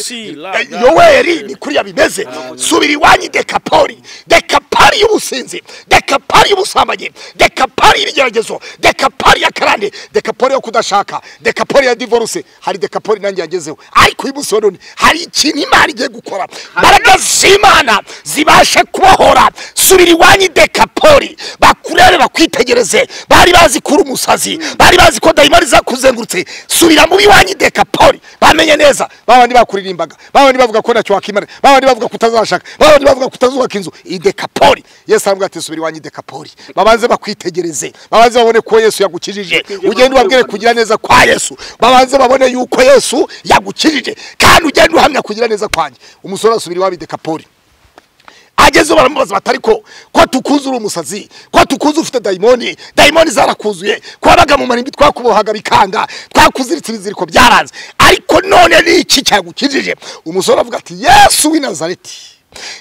si, la- Eh, la- yoweri ni kuriya bimeze subira iwanyu dekapori dekapari y'ubusinzi dekapari y'ubusambanyi dekapari y'ibigeragezo dekapari ya karande dekapori yo kudashaka dekapori ya divorce hari dekapori nanjye yagezeho ariko uyu munsi wa none hari ikintu imana igiye gukora mbaraga z'imana zibashe kubohora subira iwanyu dekapori bakurebe bakwitegereze bari bazi kuri umusazi bari bazi ko dayimari zakuzengurutse subira mu biwanyu dekapori bamenye neza babandi bakuririmbaga babandi bavuga ko ntacyo wakimara babandi bavuga ko utazashaka babandi bavuga ko utazubaka inzu iyi dekapori yesu aravuga ati subira iwanyu dekapori babanze bakwitegereze babanze babone ko yesu yagukijije ugende ubabwire kugira neza kwa yesu babanze babone yuko yesu yagukijije kandi ugende uhamya kugira neza kwanjye umusore asubira iwabo i dekapori agezeho baramubaza bati ariko ko tukuzi uri umusazi ko tukuzi ufite dayimoni dayimoni zarakuzuye ko wabaga mu marimbi twakubohaga bikanga twakuziritse ibiziriko byaranze ariko none ni iki cyagukijije umusore avuga ati yesu w'i nazareti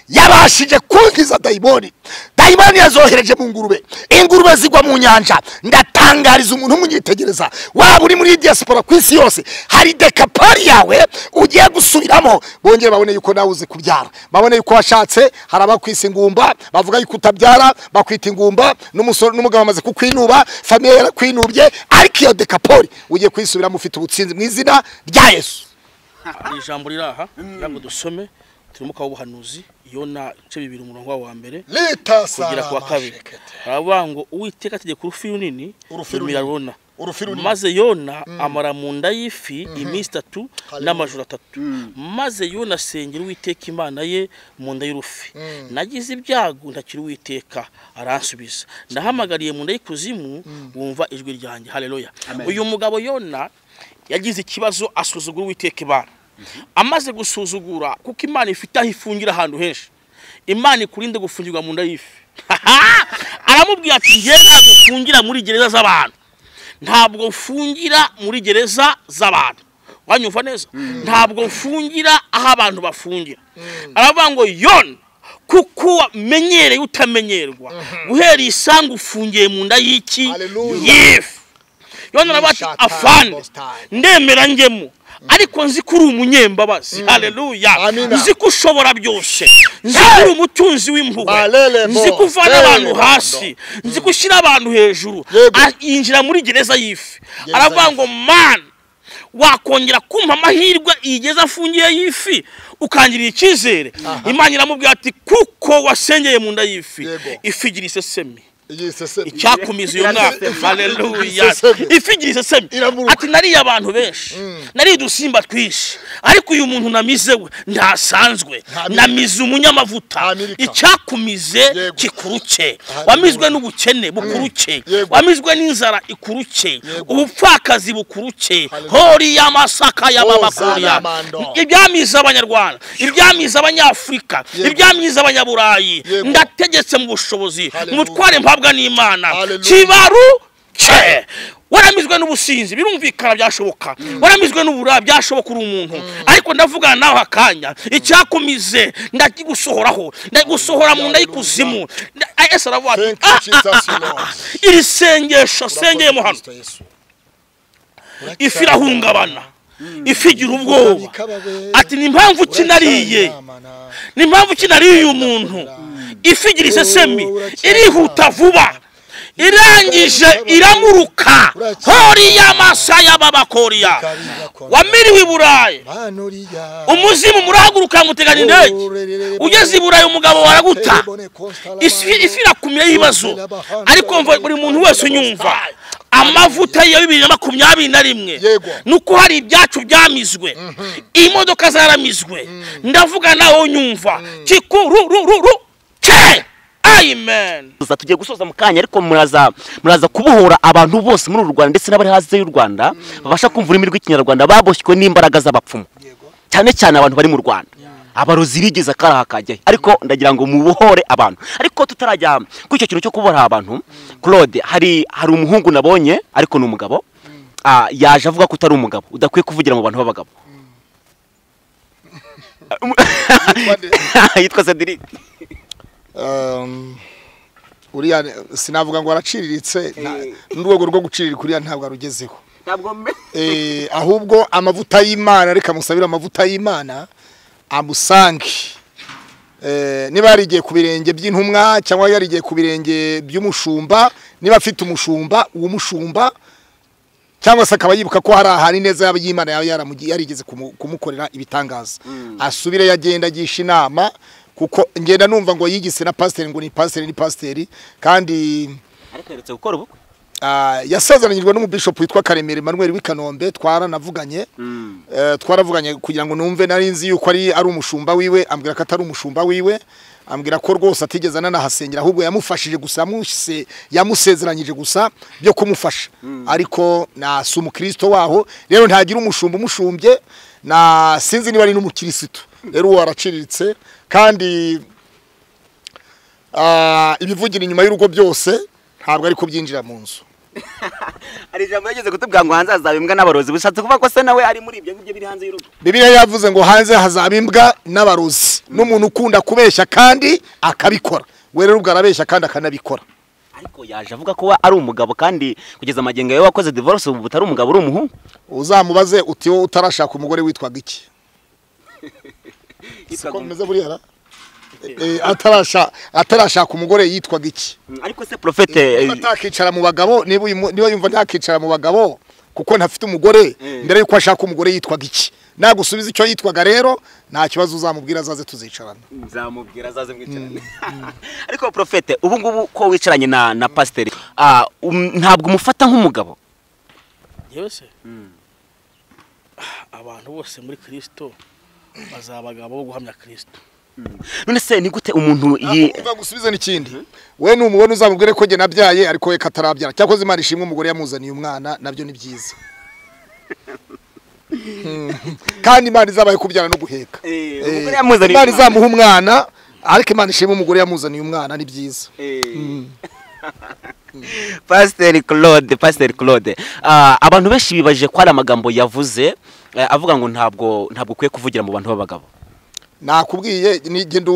yabashije kunkiza dayimoni dayimoni yazohereje mu ngurube ingurube zigwa mu nyanja ndatangariza umuntu umunyitegereza waba uri muri diaspora ku isi yose hari dekapari yawe ugiye gusubiramo bongeye babone yuko nawe uzi kubyara babone yuko washatse hari abakwisa ingumba bavuga yuko utabyara bakwita ingumba n'umusore n'umugabo amaze kukwinuba famiye yarakwinubye ariko iyo dekapori ugiye kuyisubiramo ufite ubutsinzi mu izina rya yesu hari ijambo riri aha ntabwo dusome turimo kawubuhanuzi yona ibice bibiri umurongo wa mbere leta kugera ku wa kabiri aravuga ngo uwiteka ategeka urufi runini Urufi runini. rumira rona urufi runini maze yona amara mu nda y'ifi iminsi itatu n'amajoro atatu maze yona asengera uwiteka imana ye mu nda y'urufi nagize ibyago ntakiri uwiteka aransubiza ndahamagariye mu nda y'ikuzimu wumva ijwi ryanjye hareruya uyu mugabo yona yagize ikibazo asuzugura uwiteka imana amaze gusuzugura kuko imana ifite aho ifungira ahantu henshi imana ikurinde gufungirwa mu nda y'ifi aramubwira ati njye ntabwo mfungira muri gereza z'abantu ntabwo mfungira muri gereza z'abantu wanyumva neza ntabwo mfungira aho abantu bafungira aravuga ngo yona kuko wamenyereye utamenyerwa guhera isangu ufungiye mu nda y'iki Hallelujah. y'ifi yona aravuga ati Shatai, afande Most High." ndemera njyemo ariko nzi ko uri umunyembabazi haleluya Amina. nzi ko ushobora byose nzi ko uri umutunzi w'impuhwe Malele mo. nzi ko uvana abantu Malele hasi nzi ko ushyira abantu hejuru Yego. A- yinjira muri gereza y'ifi Gereza aravuga ngo mani wakongera kumpa amahirwe iyi gereza afungiye y'ifi ukangirira icyizere imana iramubwira ati kuko wasengeye mu nda y'ifi Yego. ifi igira isesemi igisesemi icyakumiza uyu mwaka haleluya ifigira isesemi Iramuruka. ati nariye abantu benshi nariye udusimba twinshi ariko uyu muntu namize we ntasanzwe Ntamira. namize umunyamavuta Ntamirika. icyakumize Yego. kikuruke wamizwe n'ubukene bukuruke Yego. wamizwe n'inzara ikuruke Yego. ubupfakazi bukuruke Hallelujah. hori y'amasaka y'amabakuriya Ozanamando. ibyamiza abanyarwanda ibyamiza abanyafurika Yego. ibyamiza abanyaburayi Yego. ndategetse mu bushobozi Hallelujah. umutware mpabwa n'imana Hallelujah. kibaruke waramizwe n'ubusinzi birumvikana byashoboka waramizwe n'ubura byashoboka uri umuntu ariko ndavugana nawe akanya icyakumize ndakigusohoraho ndagigusohora mu nda y'ikuzimu Nda- ese aravuga ati Thank you, "Ah, ah, Jesus, ah, ah, Lord." ah, iri sengesho sengeyemo hano ifi irahungabana ifi igira ubwoba ati ni impamvu ki nariye ni impamvu ki nariye uyu muntu ifi igira isesemi irihuta vuba irangije iramuruka hori y'amasa y'ababakoriya wamiriwe i burayi umuzimu murahaguruka muteganya indege ugeze i burayi umugabo waraguta ifi ifi irakumira y'ibibazo ariko mva buri muntu wese unyumva amavuta ya bibiri na makumyabiri na rimwe Yego. nuko hari ibyacu byamizwe imodoka zaramizwe ndavuga nawe unyumva kikururururu ke amen gusa tugiye gusoza mu kanya ariko muraza muraza kubohora abantu bose muri uru Rwanda ndetse n'abari hanze y'u Rwanda babasha kumva ururimi rw'ikinyarwanda baboshywe n'imbaraga z'abapfumu cyane cyane abantu bari mu Rwanda abarozi bigeze akaraha kajyayo ariko ndagira ngo mubohore abantu ariko tutarajya kuri icyo kintu cyo kubohora abantu Claude hari hari umuhungu nabonye ariko ni umugabo ah, yaje avuga ko utari umugabo udakwiye kuvugira mu bantu b'abagabo yitwa Cedric Um, uriya sinavuga ngo araciriritse nta- n'urwego rwo guciririka uriya ntabwo arugezeho ntabwo mbe Eh, ahubwo amavuta y'imana reka musabire amavuta y'imana amusange Eh, niba yarigiye ku birenge by'intumwa cyangwa yarigiye ku birenge by'umushumba niba afite umushumba uwo mushumba cyangwa se akaba yibuka ko hari ahari neza yaba y'imana yaba yaramugi- yarigeze kumu- kumukorera ibitangaza asubire yagenda agisha inama kuko ngenda numva ngo yigise na pasiteri ngo ni pasiteri ni pasiteri kandi ariko aherutse gukora ubukwe Ah, yasezeranyijwe n'umubishopu witwa karemera emmanuel w'i kanombe twaranavuganye Eh, twaravuganye kugira ngo numve nari nzi yuko ari ari umushumba wiwe ambwira ko atari umushumba wiwe ambwira ko rwose atigeze ananahasengera ahubwo yamufashije gusa yamuse- yamusezeranyije gusa byo kumufasha ariko na si umukristo waho rero ntagira umushumba umushumbye na sinzi niba ari n'umukirisitu rero uwo araciriritse kandi Ah, ibivugira inyuma y'urugo byose ntabwo ari kubyinjira mu nzu hari ijambo yageze kutubwira ngo hanze hazaba imbwa n'abarozi bishatse kuvuga ko se nawe ari muri ibyo ngibyo biri hanze y'urugo bibiliya yavuze ngo hanze hazaba imbwa n'abarozi n'umuntu ukunda kubeshya kandi akabikora we rero ubwo arabeshya kandi akanabikora ariko yaje avuga ko we ari umugabo kandi kugeza amagenga yawe wakoze divorce ubu utari umugabo uri umuhungu uzamubaze uti wowe utarashaka umugore witwaga iki siko bimeze buriya ra? Eh, atarasha- atarashaka umugore yitwaga iki ariko se profete niba atakicara mu bagabo niba uyu mu- niba yumva ntakicara mu bagabo kuko ntafite umugore mbere yuko ashaka umugore yitwaga iki nagusubiza icyo yitwaga rero nta kibazo uzamubwira azaze tuzicarana nzamubwira azaze mwicarane ariko profete ubu ngubu ko wicaranye na na pasiteri ah, um- ntabwo umufata nk'umugabo yewe se abantu bose muri kirisito bazaba abagabo bo guhamya kirisito none se ni gute umuntu yi gusubiza n'ikindi we ni umubona uzamubwire ko njye nabyaye ariko we katarabyara cyakoze imana ishimwe umugore yamuzaniye umwana nabyo ni byiza Mm. kandi imana izabaye kubyara no guheka Eh, Eh, umugore yamuzaniye imana umwana. izamuha umwana ariko imana ishimwe umugore yamuzaniye umwana ni byiza pasiteri claude pasiteri claude Ah, abantu benshi bibaje ko hari amagambo yavuze eh, avuga ngo ntabwo ntabwo ukwiye kuvugira mu bantu b'abagabo nakubwiye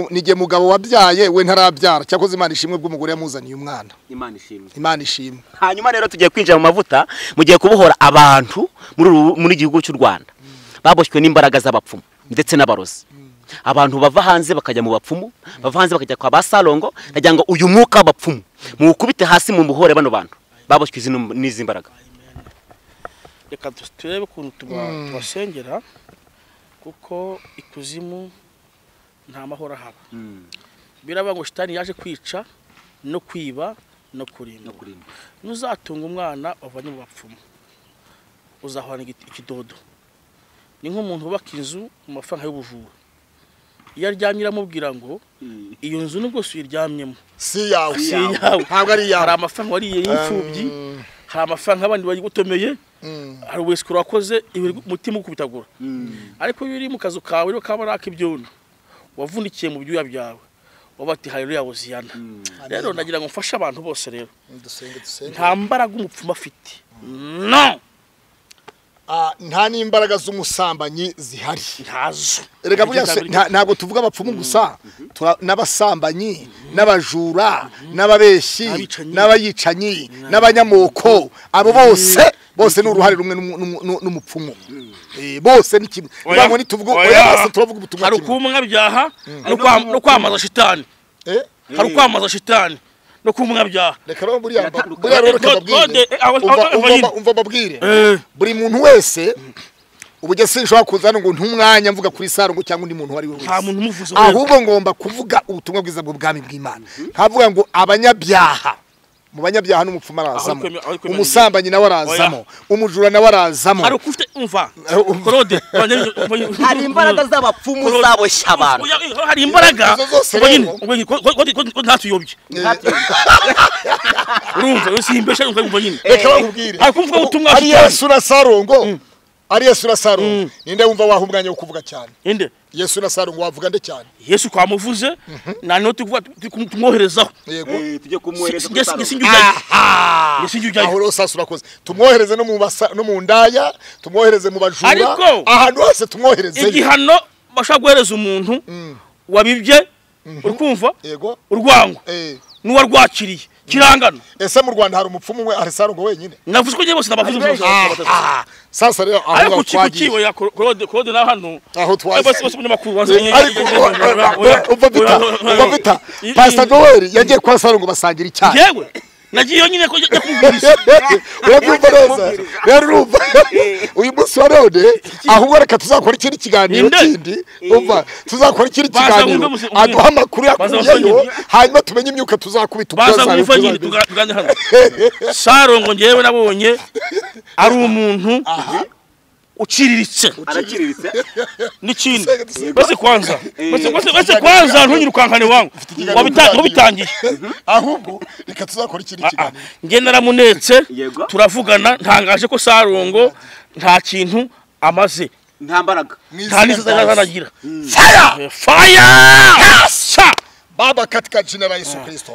nige mugabo wabyaye we ntarabyara cyakoze imana ishimwe bw'umugore yamuzaniye umwana imana ishimwe imana ishimwe hanyuma rero tugiye kwinjira mu mavuta mugiye kubohora abantu muri uru- muri igihugu cy'u Rwanda baboshywe n'imbaraga z'abapfumu ndetse n'abarozi abantu bava hanze bakajya mu bapfumu bava hanze bakajya kwa ba salongo ndagira ngo uyu mwuka w'abapfumu muwukubite hasi mu muhore bano bantu baboshywe izi num- n'izi mbaraga reka tu- turebe ukuntu tuba- tubasengera kuko ikuzimu nta mahoro ahaba biravuga ngo shitani yaje kwica no kwiba no kurimbura nuzatunga umwana wavanye mu bapfumu uzahorana igiti- ikidodo ni nk'umuntu wubaka inzu mu mafaranga y'ubujura iyo aryamye iramubwira ngo iyo nzu nubwo si uyiryamyemo si yawe si iyawe ntabwo ari hari iyawe amafaranga wariye y'imfubyi hari amafaranga abandi bayigutomeye hari ubusikoro wakoze ibi umutima ukubitagura ariko iyo uri mu kazu kawe rero kaba ari ak'ibyondo wavunikiye mu byuya byawe waba ati haleluya woziyana rero ndagira ngo mfashe abantu bose rero dusenge dusenge nta mbaraga umupfumu afite no Ah, nta n'imbaraga z'umusambanyi zihari ntazo reka buriya se nta- ntabwo tuvuga abapfumu gusa tura- n'abasambanyi n'abajura n'ababeshyi Abicanyi. n'abayicanyi n'abanyamoko abo bose bose ni uruhare rumwe n'umu- n'umu- n'u- n'umupfumu Eh, bose ni kimwe Oya. niba ngo ntituvuge oya Oya. bose turavuga ubutumwa hari kimwe ukubunyabyaha no kwa- no kwamaza shitani Eh? hari ukwamaza shitani no kumunyabyaha reka rero buriya mba- buriya rero reka God- God, mbabwire eh, awa- Umva- awa- umva- awa- umva mbabwire Eh. buri muntu wese ubujya sinshobora kuza hano ngo ntumwanya mvuga kuri sarongo cyangwa undi muntu uwo ari we nta wese muntu umuvuze ahubwo ngomba kuvuga ubutumwa bwiza bw'ubwami bw'imana nkavuga ngo abanyabyaha mu banyabyaha n'umupfumu arazamo Aho ari kwemera- aho ari kwemera umusambanyi nawe arazamo umujura nawe arazamo hari uko ufite umva Eh, korode hari imbaraga z'abapfumu zaboshye abantu Oya, hari imbaraga Izo zose ubwo nyine rero. ubwo nyine ko- ko- ko- ko- ko ntatuyobye urumva iyo simbesha urumva ubwo nyine reka bakubwire hari kumvuga ubutumwa ari shitani. yesu na sarongo ari yesu na sarongo ninde wumva waha umwanya wo kuvuga cyane inde yesu na sarongo wavuga nde cyane yesu twamuvuze nta niho tuvuga tu- tu- tumwoherezaho yego Si- njye si- njye sinjyayo Njye aho sinjyayo rero sasa urakoze tumwohereze no mu basa- no mu ndaya tumwohereze mu bajura Ariko- ahantu hose tumwohereze igihano bashobora guhereza umuntu wabibye uri kumva yego urwango Eh, n'uwarwakiriye kirangana ese mu rwanda hari umupfumu we hari sarongo wenyine navuze ko njye bose nabavuze bose Ah, batatu. ah, sasa rero aho ariko ngaho ku twagiye kibo ya Kor- korode korode na hano aho Eh, bose twagiye bose umunyamakuru wanze ariko umva bita umva bita pastor Joel yagiye kwa sarongo basangira icyayi yewe nagiyeyo nyine ko njya kumubwiriza urabyumva neza rero urumva uyu munsi wa none ahubwo reka tuzakora ikindi kiganiro Ninde? kindi umva tuzakora ikindi Baza kiganiro wumve musi- wumve. aduha amakuru Baza wumve yakuyeyo nyine. hanyuma tumenye imyuka tuzakubita baza ubwazane kumva nyine tuzagira. tuga- tuganire hano sarongo njyewe nabonye ari umuntu uciriritse araciriritse n'ikindi Dusenge, dusenge. bose kwanza bose- bose- bose kwanza ntunyirukankane wangu ikiganiro Wabita- tuzagira. wabitangiye ahubwo reka tuzakora ikindi Ah, ah. kiganiro njye naramunetse Yego. turavugana ntangaje ko sarongo nta kintu amaze nta mbaraga Mu nta izina n'izazanagira Fire! faya baba katika jina la yesu kirisito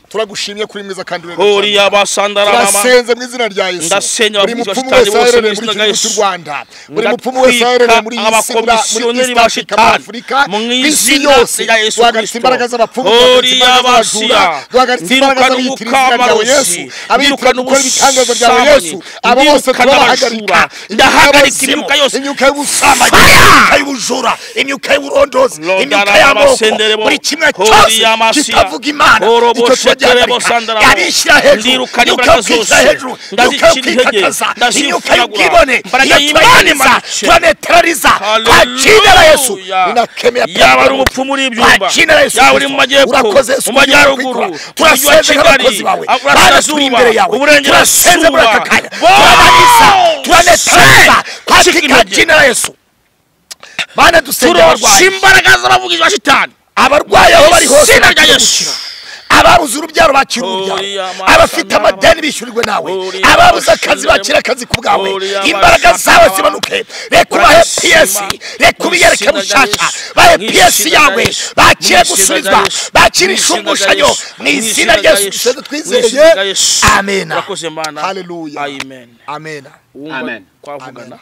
turagushimye kuri mwiza kandi uri hori yabasandara mama turasenze mu izina rya yesu Ndasenga buri abakozi ba mupfumu shitani wese bose mu aherereye muri izina iki rya gihugu cy'u Yesu. rwanda buri Ndatwika mupfumu wese aherereye muri iyi si muri abakomisiyoneri East ba Africa, muri shitani afurika mu ku isi izina yose rya Yesu duhagaritse Kristo. imbaraga z'abapfumu Hori duhagaritse imbaraga y'abashiya. z'abajura duhagaritse imbaraga Nirukana z'abitira izina ryawe ubukamarozi. yesu abitira Nirukana gukora ibitangazo byawe yesu ubusambanyi. abo bose Nirukana turabahagarika abajura. Ndahagarika imyuka yose. imyuka y'ubusambanyi imyuka y'ubujura imyuka y'uburondozi imyuka Lodara y'amoko amasenderebo. buri kimwe Hori cyose y'amasiya. kitavuga imana Horo icyo bosheterebo turagihagarika sandarabo. yarishyira hejuru imyuka Ndirukana yo imbaraga kwishyira zose. hejuru imyuka yo Ndazicira intege. kwikakaza imyuka Ndazivuganagura. y'ubwibone Imbaraga iyo y'imana turaniza imanitse. turaneterariza kwa jina la yesu ninakemea yaba ari ubupfumu uri ibyumba Kwa jina la Yesu yaba uri Kristo. mu majyepfo Urakoze Yesu mu kugira majyaruguru kwikura. mu mujyi wa Turasenze nk'abakozi kigali bawe. Bana turi aburasirazuba imbere yawe. Turasenze muri aka uburengerazuba kanya. Wow! Turabaniza, turanetereza. Kwa Shika jina- intege. jina la yesu mana dusenge turosha abarwayi imbaraga z'abavugizi ba shitani abarwayi aho bari hose Izina rya bakira Yesu. ubukira. ababuze urubyaro bakira urubyaro Horiya amasamba. abafite amadeni bishyurirwe nawe Horiya ababuze akazi amasamba. bakira akazi ku bwawe Horiya imbaraga amasamba. zawe zimanuke reka ubahe Barashima. piyesi reka ubiyereke Mu izina rya mushaka Yesu. bahe Mu piyesi izina rya yawe Yesu. bakire Mu izina gusubizwa rya Yesu. bakire Mu izina rya inshumbushanyo Yesu. mu Mu izina izina rya rya yesu Yesu. dusenze Mu izina rya twizeye Yesu. amena Urakoze Mana. haleluya Amen. amena wumva Amen. twavugana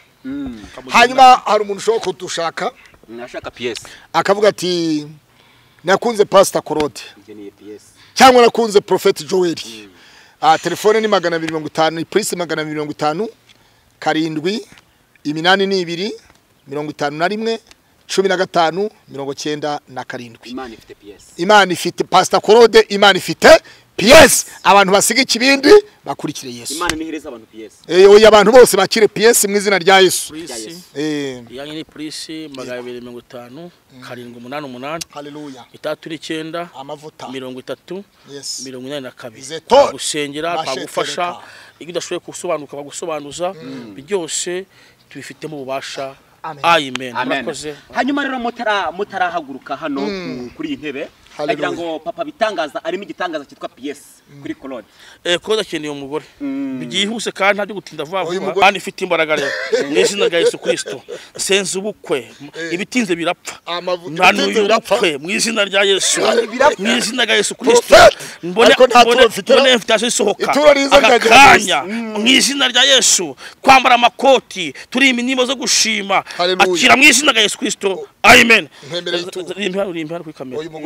hanyuma hari umuntu ushobora kudushaka nashaka piyesi akavuga ati nakunze pasita korode ngeneye piyesi cyangwa nakunze profeti joel ah, telefone ni magana abiri mirongo itanu ipurisi magana abiri mirongo itanu karindwi iminani ni ibiri mirongo itanu na rimwe cumi na gatanu mirongo cyenda na karindwi imana ifite piyesi imana ifite pasita korode imana ifite piyesi abantu basiga ikibindi bakurikire yesu imana ntihereza abantu piyesi Eh, oya abantu bose bakire piyesi mu izina rya yesu polisi Eh, iyanyu ni polisi magana abiri mirongo itanu karindwi umunani umunani haleluya itandatu n'icyenda amavuta mirongo itatu Yes. mirongo inani na kabiri Izeto. twagusengera Mashe twagufasha tereka. iyo udashoboye gusobanuka bagusobanuza byose tubifitemo ububasha Amen. amen Amen. murakoze hanyuma rero mutara- mutarahaguruka hano ku- kuri iyi ntebe Hallelujah. agira ngo papa bitangaza arimo igitangaza cyitwa piyesi kuri korode Eh, koza akeneye umugore byihuse kandi ntabyo gutinda vuba Uyu vuba mugore- kandi ifite imbaraga rero mu izina rya yesu kirisito senze ubukwe ibitinze birapfa Amavuta nta bitinze n'uyu birapfa. urapfe mu izina rya yesu Birapfa. mu izina rya yesu kirisito Prophet. mbone Ariko nta turo mbone- mfite na- mbone invitation isohoka Ituro riza aka rikagira Yesu. kanya mu izina rya yesu kwambara amakoti turi iminimo zo gushima Hallelujah. akira mu izina rya yesu kirisito amen Mpemereye ituro. Rimpa- rimpa kuri kamera uyu mugore